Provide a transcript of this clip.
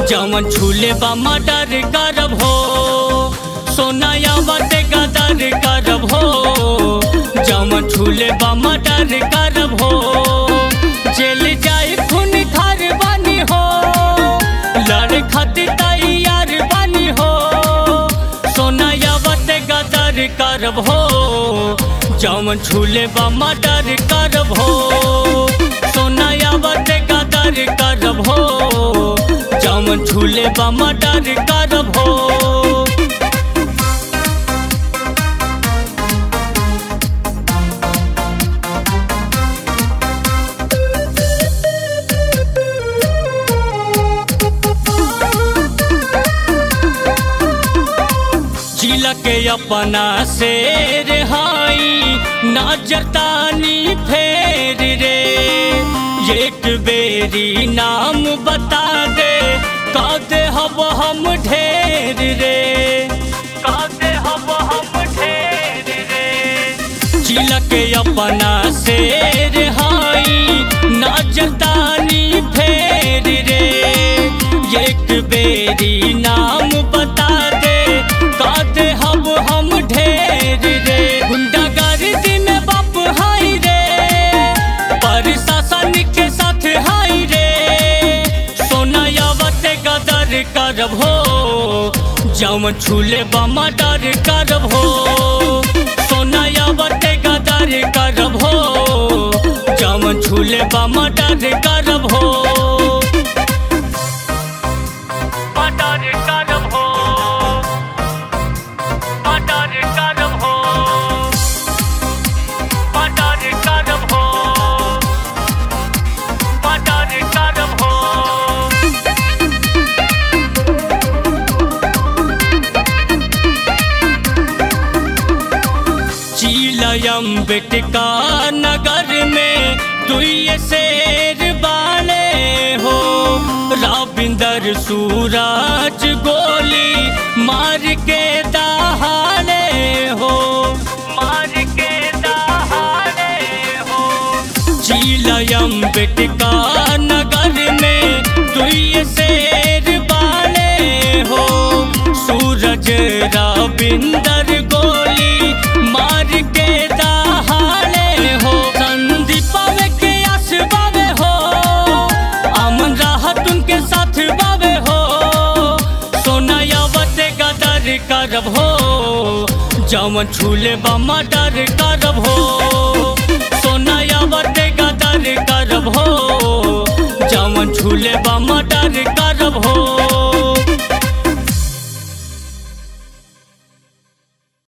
जवन छूले बा मर्डर करब हो सोनाया बाटे गदर करब हो जवन छूले बा मर्डर करब हो जेल जाए खून खार बानी हो लड़ खातिर तैयार बानी हो सोनाया बाटे गदर करब हो जवन छूले बा मर्डर करब हो सोनाया बाटे गदर करब हो जवन छूले बा मर्डर करब हो जिला के अपना शेर हाई नजर तानी फेर रे एक बेरी नाम बता दे कादे हब हम ढेर रे कादे हब हम ढेर रे जिला के अपना शेर हाई नजर तानी फेर रे एक बेरी नाम बता दे काते हब हम ढेर रे गुंडागर्दी में बाप हाई रे प्रशासन के साथ हाई रे सोनायावत गदर करब हो जम छूले बमा डर करब हो सोनायावत गदर करब हो जम छूले बमा डर करब हो मर्डर करब हो मर्डर करब हो मर्डर करब हो मर्डर करब हो चिलयम बेटका नगर में दुई शेर बाले हो राविंदर सूरज गोली मार के दहाड़े हो मार के दहाड़े हो चिलयम बेटका नगर में दुई शेर बाले हो सूरज राविंदर गोली मार के दहाड़े हो संदीप बाबे के आस बाबे हो अमन राहत उनके साथ बाबे हो सोनायावत गदर करब हो जवन छूले बमा डर करब हो सोनायावत गदर करब हो जवन छूले बमा डर करब हो